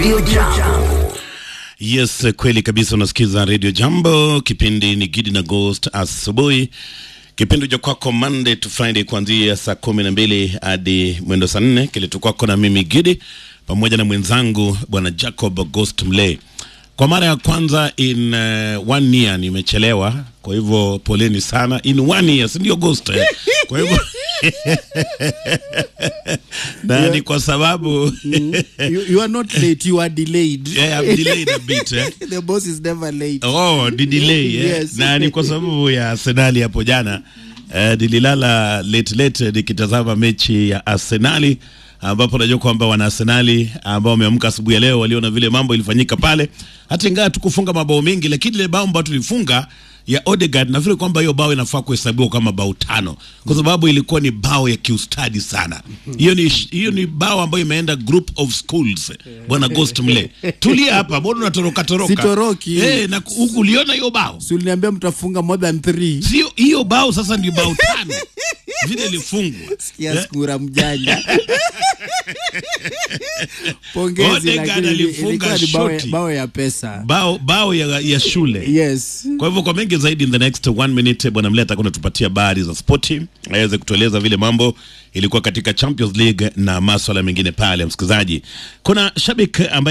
Radio Jambo. Yes, kweli kabisa. Unasikiza Radio Jambo, kipindi ni Gidi na Ghost asubuhi, kipindi cha kwako Monday to Friday kuanzia saa kumi na mbili hadi mwendo saa nne kiletu kwako na mimi Gidi pamoja na mwenzangu bwana Jacob Ghost Mle. Kwa mara ya kwanza in uh, one year nimechelewa, kwa hivyo poleni sana. In one year, si ndio Ghost? eh? Kwa hivyo na ni kwa sababu you, you are not late, you are delayed. yeah, I'm delayed a bit eh? the boss is never late. Oh, ni delay eh? Yes. na ni kwa sababu ya Arsenali hapo jana eh, nililala late late nikitazama mechi ya Arsenali ambapo najua kwamba wana Arsenali ambao wameamka asubuhi ya leo waliona vile mambo ilifanyika pale, hata ingawa tukufunga mabao mengi, lakini ile bao ambayo tulifunga ya Odegaard nafikiri kwamba hiyo bao inafaa kuhesabiwa kama bao tano kwa sababu ilikuwa ni bao ya kiustadi sana. Hiyo ni hiyo ni bao ambayo imeenda group of schools. Bwana Ghost Mle, tulia hapa, mbona unatoroka toroka? Sitoroki. Eh, na huku uliona hiyo bao? Si uliniambia mtafunga more than three. Sio hiyo bao sasa ndio bao tano vile ilifungwa. Sikia skura mjanja. Pongezi Odegaard lakini alifunga ilikuwa ni bao, shoti. bao ya pesa. Bao bao ya, ya shule. Yes. Kwa hivyo kwa mengi zaidi, in the next one minute, bwana Mle atakuwa anatupatia habari za spoti, aweze kutueleza vile mambo ilikuwa katika Champions League na maswala mengine pale. Msikilizaji, kuna shabiki ambaye